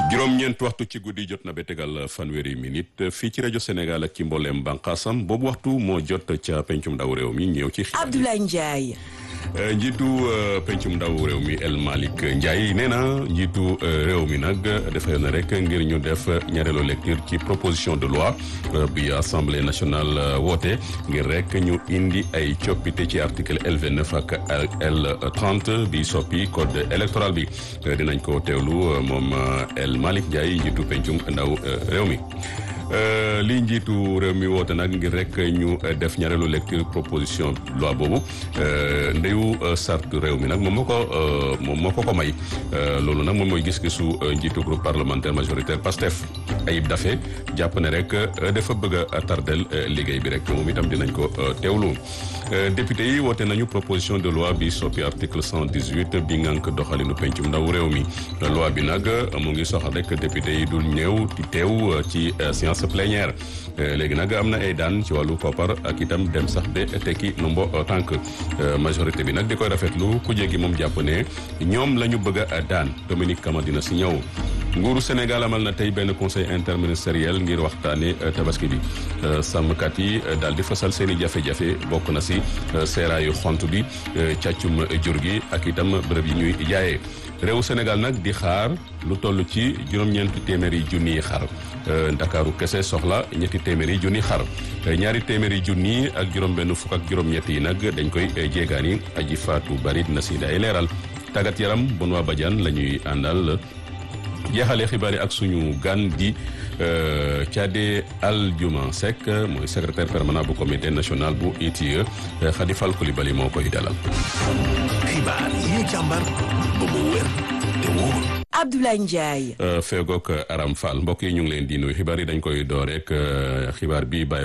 juróom-ñeent waxtu ci guddi jot na ba tegal fanweeri minute fii ci rajo Sénégal ak ci mbooleem bànqaasam boobu waxtu moo jot ca pencum ndaw réew mi ñëw ci xibaar Abdoulaye Ndiaye. njiitu pencum ndaw réew mi El Malick Ndiaye nee na njiitu réew mi nag dafa yoon rek ngir ñu def ñaareelu lecture ci proposition de loi bi assemblée nationale woote ngir rek ñu indi ay coppite ci article L29 ak L30 bi soppi code électoral bi dinañ ko teewlu moom El Malick Ndiaye njiitu pencum ndaw réew mi. lii njiitu réew mi woote nag ngir rek ñu def ñaareelu lecture proposition loi boobu ndeyu sart réew mi nag moom moo ko moom moo ko ko may loolu nag moom mooy gis-gisu njiitu groupe parlementaire majoritaire PASTEF Ayib Daffé jàpp ne rek dafa bëgg a tardel liggéey bi rek moom itam dinañ ko teewlu député yi woote nañu proposition de loi bi soppi article 118 bi ngànk doxalinu pencum ndaw réew mi loi bi nag mu ngi soxal rek député yi dul ñëw di teew ci séance plénière léegi nag am na ay daan ci wàllu koppar ak itam dem sax ba tekki nombo tànk majorité bi nag di koy rafetlu ku jégi moom jàpp ne ñoom la ñu bëgg a daan Dominique Kama dina si ñëw nguuru Sénégal amal na tey benn conseil interministériel ngir waxtaane tabaski bi sàmmkat yi daal di fasal seen i jafe-jafe bokk na si seeraayu xont bi càccum jur gi ak itam bërëb yi ñuy jaayee réewu Sénégal nag di xaar lu toll ci juróom-ñeenti téeméeri junniy xar ndakaaru kese soxla ñetti téeméeri junni xar ñaari téeméeri junni ak juróom-benn fukk ak juróom-ñett yi nag dañ koy jéegaani aji faatu bari dina si day leeral tàggat yaram bon waa Badiane la ñuy àndal jeexalee xibaar yi ak suñu gan di Thiadé Aldiouma Seck mooy secrétaire permanent bu comité national bu ITIE Khady Fall Coulibaly moo koy dalal. xibaar yi ñu càmbar ba mu wér te wóor. Abdoulaye Ndiaye. feegook Aram Fall mbokk yi ñu ngi leen di nuyu xibaar yi dañ koy door rek xibaar bi bàyyi